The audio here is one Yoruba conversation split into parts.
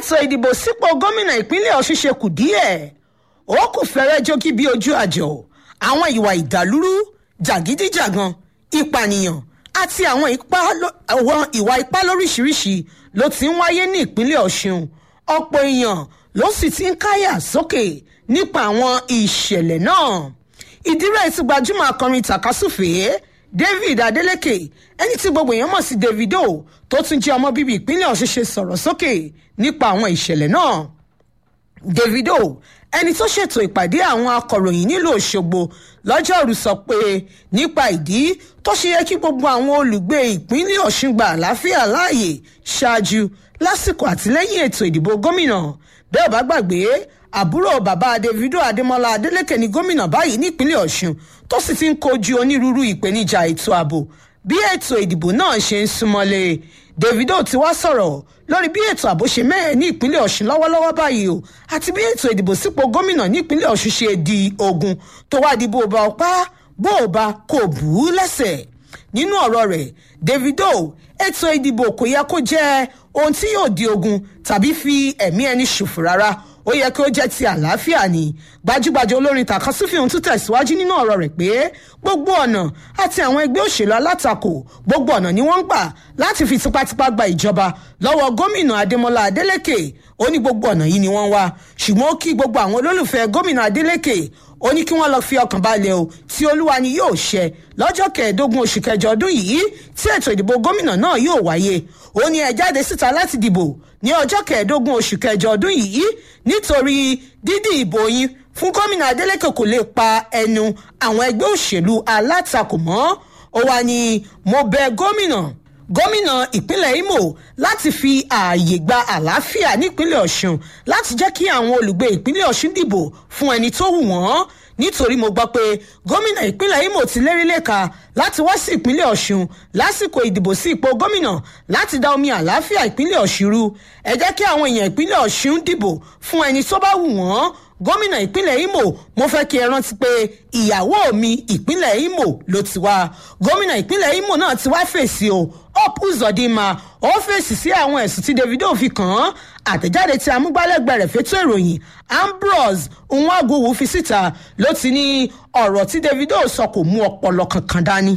ètò ìdìbò sípò gómìnà ìpínlẹ̀ ọ̀ṣun ṣe kù díẹ̀ ó kù fẹ́rẹ́ jókì bí ojú àjọ àwọn ìwà ìdàlúrú jàgídíjàgan ìpànìyàn àti àwọn ìwà ipá lóríṣiríṣi ló ti ń wáyé ní ìpínlẹ̀ ọ̀ṣun ọ̀pọ̀ èèyàn ló sì ti ń káyà sókè nípa àwọn ìṣẹ̀lẹ̀ náà ìdírẹ́ ti gbajúmọ̀ akọrin tàkásùfèé david adeleke ẹni tí gbogbo èèyàn mọ̀ sí davido tó tún jẹ́ ọmọ bíbí ìpínlẹ̀ ọ̀ṣun ṣe sọ̀rọ̀ sókè nípa àwọn ìṣẹ̀lẹ̀ náà davido ẹni tó ṣètò ìpàdé àwọn akọ̀ròyìn nílùú òṣogbo lọ́jọ́rú sọ pé nípa ìdí tó ṣe yẹ kí gbogbo àwọn olùgbé ìpínlẹ̀ ọ̀ṣun gba àlàáfíà láàyè ṣáájú lásìkò àtìlẹ́yìn ètò ìdìbò gómìnà bẹ́ẹ̀ bá gbàgbé àbúrò bàbá davido adémọlá adélèké ní gómìnà báyìí nípínlẹ̀ ọ̀ṣun tó sì ti ń kojú onírúurú ìpèníjà ètò ààbò bí ètò ìdìbò náà ṣe ń súnmọ́lé davido ti wá sọ̀rọ̀ lórí bí ètò ààbò ṣe mẹ́ẹ̀ ní ìpínlẹ̀ ọ̀ṣun lọ́wọ́lọ́wọ́ báyìí o àti bí ètò ìdìbò sípò gómìnà nípínlẹ̀ ọ̀ṣun ṣe di ogun tó wá di bó o bá ọpá bó o bá kò bù ú lẹ́sẹ̀ nínú ọ̀rọ̀ rẹ̀ davido ètò ìdìbò kò yẹ kó jẹ́ ohun tí yóò di ogun tàbí fi ẹ̀mí ẹni ṣòfò rárá ó yẹ kí ó jẹ́ ti àlàáfíà ni gbajúgbajà olórin takasufi ohun tún tẹ̀síwájú nínú ọ̀rọ̀ rẹ̀ pé gbogbo ọ̀nà àti àwọn ẹgbẹ́ òṣèlú alátakò gbogbo ọ̀nà ni wọ́n ń gbà láti fi tipátipá gba ìjọba lọ́wọ́ gómìnà adémọlá adélèké ó ní gbogbo ọ̀nà yìí ni wọ́n wá ṣùgbọ́n ó kí gbogbo àwọn olólùfẹ́ gómìnà adélèké ó ní kí wọ́n lọ fi ọkàn balẹ̀ o tí olúwa ni yóò ṣẹ lọ́jọ́ kẹẹ̀ẹ́dógún oṣù kẹjọ ọdún yìí tí ètò ìdìbò gómìnà náà yóò wáyé ó ní ẹ jáde síta láti dìbò ní ọjọ́ kẹẹ̀ẹ́dógún oṣù kẹjọ ọdún yìí nítorí dídì ìbò yín fún gómìnà adeleke kò lè pa ẹnu àwọn ẹgbẹ́ òṣèlú alátakò mọ́ ó wá ní mo bẹ gómìnà gómìnà ìpínlẹ̀ imo láti fi ààyè gba àlàáfíà nípínlẹ̀ ọ̀ṣun láti jẹ́ kí àwọn olùgbé ìpínlẹ̀ ọ̀ṣun dìbò fún ẹni tó wù wọ́n nítorí mo gbọ́ pé gómìnà ìpínlẹ̀ imo ti lérí lẹ́ka láti wá sí ìpínlẹ̀ ọ̀ṣun lásìkò ìdìbò sí ipò gómìnà láti dá omi àlàáfíà ìpínlẹ̀ ọ̀ṣun rú ẹ jẹ́ kí àwọn èèyàn ìpínlẹ̀ ọ̀ṣun dìbò fún ẹni tó bá wù wọ́n gómìnà ìpínlẹ̀ imo mo fẹ́ kí ẹ rántí pé ìyàwó mi ìpínlẹ̀ imo ló ti wá gómìnà ìpínlẹ̀ imo náà ti wá fèsì o hope uzodinma ó fèsì sí àwọn ẹ̀sùn tí davido fi kàn án àtẹ̀jáde tí amúgbálẹ́gbẹ̀ẹ́ rẹ̀ fétò ìròyìn ambrose nwagowu fi síta ló ti ní ọ̀rọ̀ tí davido sọ kò mú ọpọlọ kankan dání.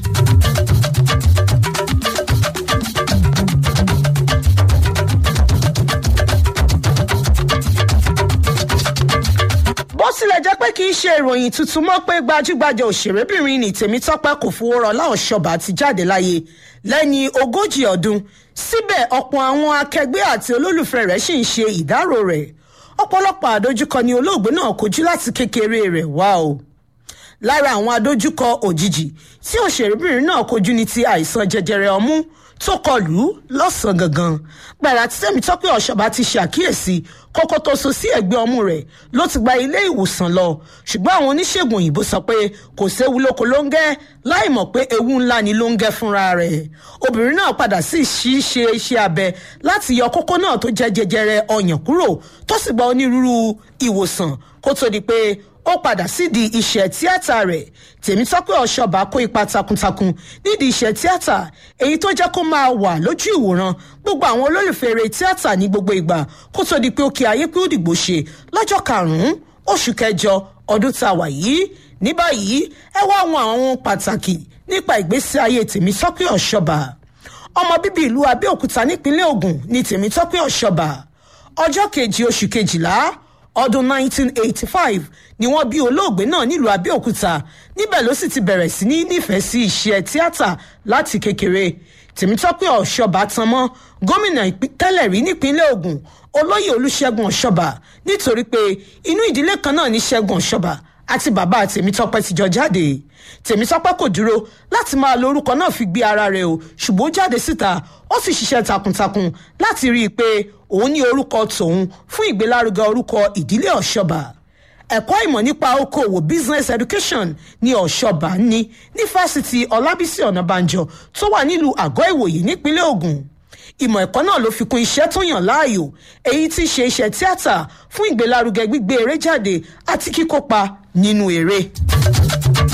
bó tilẹ̀ jẹ́ pé kì í ṣe ìròyìn tuntun mọ́ pé gbajúgbajà òṣèrébìnrin ní tèmítọ́pẹ́ kò fowó rọlá ọ̀ṣọ́bà ti jáde láyé lẹ́ni ogójì ọdún síbẹ̀ ọ̀pọ̀ àwọn akẹgbẹ́ àti olólùfẹ́ rẹ̀ sì ń ṣe ìdárò rẹ̀ ọ̀pọ̀lọpọ̀ àdójúkọ ni olóògbé náà kojú láti kékeré rẹ̀ wá o lára àwọn àdójúkọ òjijì tí òṣèrébìnrin náà kojú ní ti àìsàn jẹjẹrẹ ọmú tó kọlù lọ́sàn-án gangan gbàrà tí tẹ́mítọ́pẹ́ ọ̀ṣọ́bà ti ṣàkíyèsí kókó tó so sí ẹ̀gbẹ́ ọmú rẹ̀ ló ti gba ilé ìwòsàn lọ ṣùgbọ́n àwọn oníṣègùn òyìnbó sọ pé kò séwu lóko ló ń gẹ́ láì mọ̀ pé ewu ńlá ni ló ń gẹ́ fúnra rẹ̀ obìnrin náà padà sí ṣíṣe iṣẹ́ abẹ láti yọ kókó náà tó jẹ́ jẹjẹrẹ ọyàn kúrò tó sì gba onírúurú ìwòsàn kó tó di pé ó padà sídìí iṣẹ́ tíátà rẹ̀ tèmítọ́pẹ́ ọ̀ṣọ́bà kó ipa takuntakun nídìí iṣẹ́ tíátà èyí tó jẹ́ kó máa wà lójú ìwòran gbogbo àwọn olólùfẹ́ eré tíátà ní gbogbo ìgbà kó tó di pé ó kí ayé pé ó dìgbò ṣe lọ́jọ́ karùn-ún oṣù kẹjọ ọdún tá a wà yìí ní báyìí ẹ wá àwọn àwọn pàtàkì nípa ìgbésí ayé tèmítọ́pẹ́ ọ̀ṣọ́bà ọmọ bíbí ìlú abẹ́òkúta nípínlẹ̀ ògùn ní tèmítọ́pẹ́ ọ̀ṣọ́bà ọjọ́ kejì oṣù kejìlá ọdún 1985 ni wọ́n bí olóògbé náà nílùú abẹ́òkúta níbẹ̀ ló sì ti bẹ̀rẹ̀ sí ní nífẹ̀ẹ́ sí iṣẹ́ tíátà láti kékeré tèmítọ́pẹ́ ọ̀ṣọ́bà tan mọ́ gómìnà tẹ́lẹ̀ rí nípínlẹ̀ ogun olóyè olùṣègùn ọ̀ṣọ́bà nítorí pé inú ìdílé kan náà ní ṣẹ́gun ọ̀ṣọ́bà àti bàbá tèmítọ́pẹ́ ti jọ jáde tèmítọ́pẹ́ kò dúró láti máa lo orúkọ náà fi gbé ara rẹ̀ o ṣùgbọ́n ó jáde síta ó sì ṣiṣẹ́ takuntakun láti rí i pé òun ní orúkọ tòun fún ìgbélárugẹ orúkọ ìdílé ọ̀ṣọ́bà ẹ̀kọ́ ìmọ̀ nípa okòwò business education ní ọ̀ṣọ́bà ní ní fásitì ọlábísí ọ̀nàbànjọ tó wà nílùú àgọ́ ìwòye nípínlẹ̀ ogun ìmọ̀ ẹ̀kọ́ náà ló fi kún iṣẹ́ tó yàn láàyò èyí tí í ṣe iṣẹ́ tíátà fún ìgbélárugẹ gbígbé eré jáde àti kíkópa nínú eré.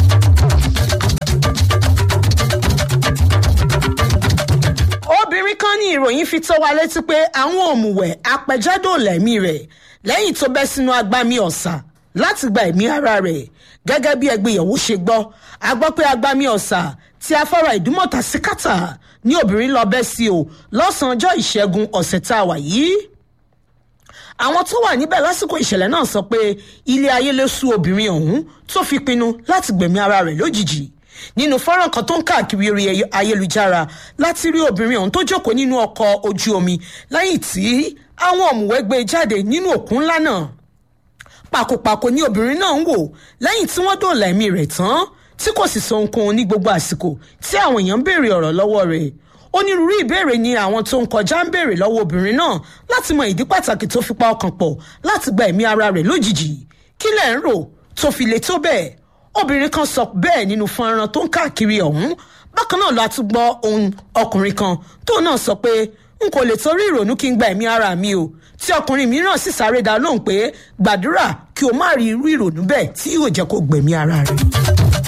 obìnrin kan ní ìròyìn fi tó wa létí pé àwọn òmùwẹ̀ apẹjádò lẹ́mí rẹ̀ lẹ́yìn tó bẹ́ sínú agbami ọ̀sà láti gba ẹ̀mí ara rẹ̀ gẹ́gẹ́ bí ẹgbẹ́yẹ̀wò ṣe gbọ́ a gbọ́ pé agbami ọ̀sà tí afárá ìdúmọ̀tà sí kàtà ní obìnrin lọ bẹ́ sí o lọ́sàn-án ọjọ́ ìṣẹ́gun ọ̀sẹ̀ tá a wà yìí àwọn tó wà níbẹ̀ lásìkò ìṣẹ̀lẹ̀ náà sọ pé ilé ayé ló sú obìnrin ọ̀hún tó fi pinnu láti gbẹ̀mí ara rẹ̀ lójijì nínú fọ́nrán kan tó ń káàkiri orí ayélujára láti rí obìnrin ọ̀hún tó jókòó nínú ọkọ̀ ojú omi lẹ́yìn tí àwọn ọ̀mùwẹ́ gbé jáde nínú òkun ńlá náà pàkópàkó ni obìnrin náà ń wò lẹ́yìn tí wọ́n dòòlà ẹ̀mí rẹ̀ tán tí kò sì sọ ohunkóhun ní gbogbo àsìkò tí àwọn èèyàn ń béèrè ọ̀rọ̀ lọ́wọ́ rẹ̀ onírúurú ìbéèrè ni àwọn tó ń kọjá ń béèrè lọ́wọ́ obìnrin náà láti mọ ìdí pàtàkì tó fi pa ọkàn pọ̀ láti gba ẹ̀mí ara rẹ̀ lójijì kí lẹ̀ ń rò tó fi le tó bẹ́ẹ̀ obìnrin kan sọ bẹ́ẹ̀ nínú fọ́nrán tó ń káàkiri ọ̀hún bákan náà la tún gbọ́ ohun ọkùnrin kan tó náà sọ pé n kò lè torí ìrònú kí n gba ẹ̀mí ara mi o tí ọkùnrin mìíràn sì sáré dá lóhùn pé gbàdúrà kí o má rí irú ìrònú bẹ́ẹ̀ tí yóò jẹ́ kó gbẹ̀mí ara rẹ̀.